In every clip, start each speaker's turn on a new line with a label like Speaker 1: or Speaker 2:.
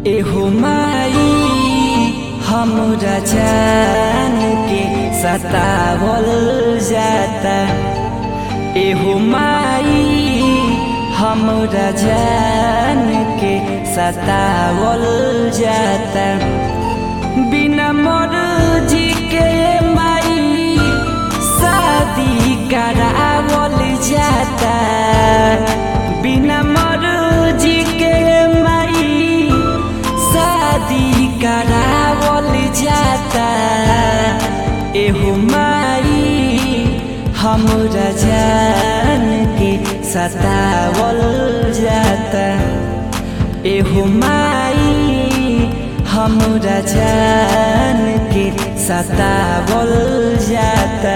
Speaker 1: एहो माई हमरा जान के सतावल जाता एहो माई हमरा जान के सतावल जाता बिना मर्जी के माई शादी करावल जाता बिना मर्जी के माई शादी करावल जाता एहो माई हमरा जान के सतावल जाता एहो माई हमरा जान के सतावल जाता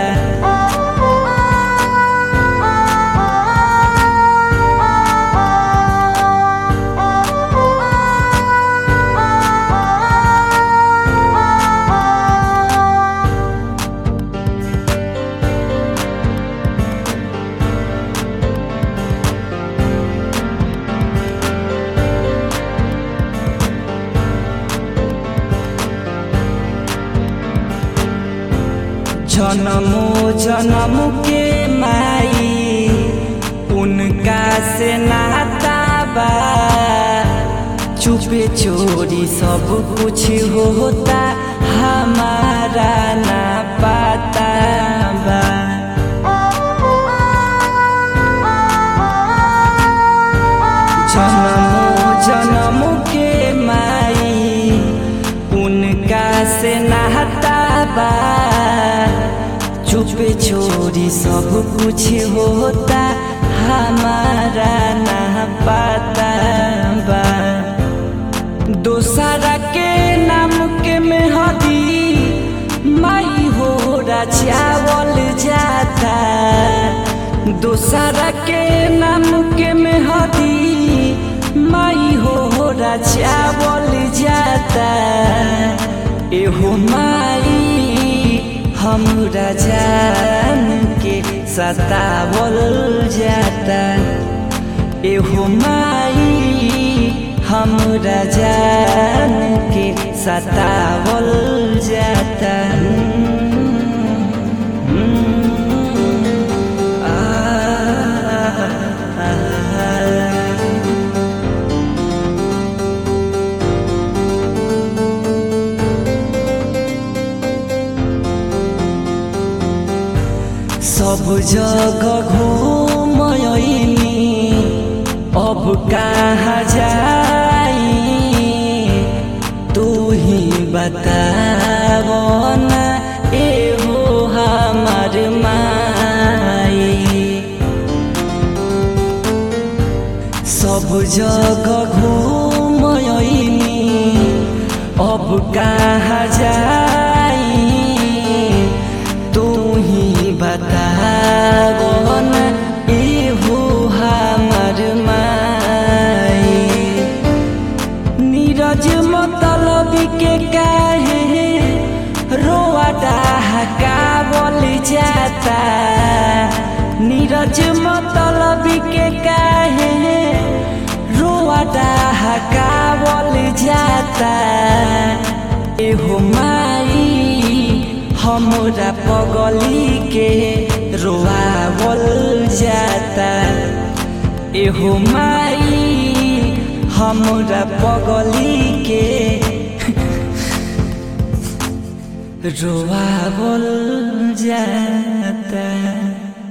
Speaker 1: जन्मो जन्म के माई उनका से नाता बा चुपे चोरी सब कुछ होता हमारा ना पता बा जन्मो जन्म के माई उनका से नाता बा चुपे छोरी सब कुछ होता हमारा ना पता बा दोसरा के नाम के मेहदी माई हो चावल जाता दोसरा के नाम के मेहदी माई हो चावल जाता एहो माई हमरा जान के सतावल जाता एहो माई हमरा जान के सतावल जाता सब जगह घूमयनी अब कहाँ जाई तू ही बताव ना एहो हमार माई सब जगह घूमयनी अब कहाँ जाई तू ही बताव ना एहो हमार माई नीरज मतलब के काहे रोआ डहकावल जाता नीरज मतलब के काहे रोआ डहकावल जाता एहो माई हमरा पगली के रोआवल जाता एहो माई हमरा पगली के रोआवल जाता